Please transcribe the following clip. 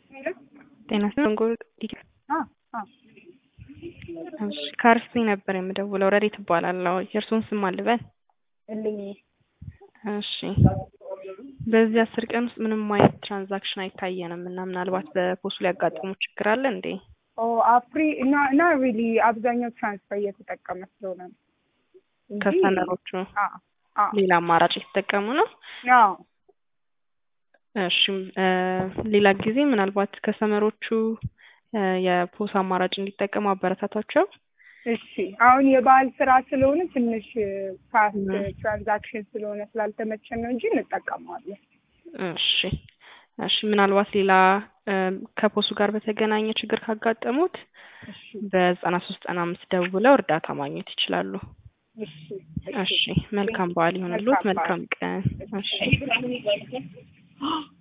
ጤና ይስጥልኝ። እሺ ከአርሲ ነበር የምደውለው። ረዴት እባላለሁ። የእርስዎን ስም አልበል? እልኝ እሺ በዚህ አስር ቀን ውስጥ ምንም አይነት ትራንዛክሽን አይታየንም እና ምናልባት በፖሱ ሊያጋጥሙ ችግር አለ እንዴ? ኦ አፕሪ እና እና ሪሊ አብዛኛው ትራንስፈር እየተጠቀመ ስለሆነ ነው እንጂ- ከስተመሮቹ አዎ አዎ ሌላ አማራጭ የተጠቀሙ ነው? አዎ እሺ እ ሌላ ጊዜ ምናልባት ከስተመሮቹ እ የፖስ አማራጭ እንዲጠቀሙ አበረታቷቸው። እሺ አሁን የበዓል ስራ ስለሆነ ትንሽ ፋስት ም። ትራንዛክሽን ስለሆነ ስላልተመቸን ነው እንጂ እንጠቀመዋለን። እሺ እሺ ምናልባት ሌላ እ ከፖሱ ጋር በተገናኘ ችግር ካጋጠሙት እሺ በዘጠና ሶስት ዘጠና አምስት ደውለው እርዳታ ማግኘት ይችላሉ። እሺ እሺ መልካም በዓል ይሁንልዎት። መልካም በዓል። መልካም ቀን። እሺ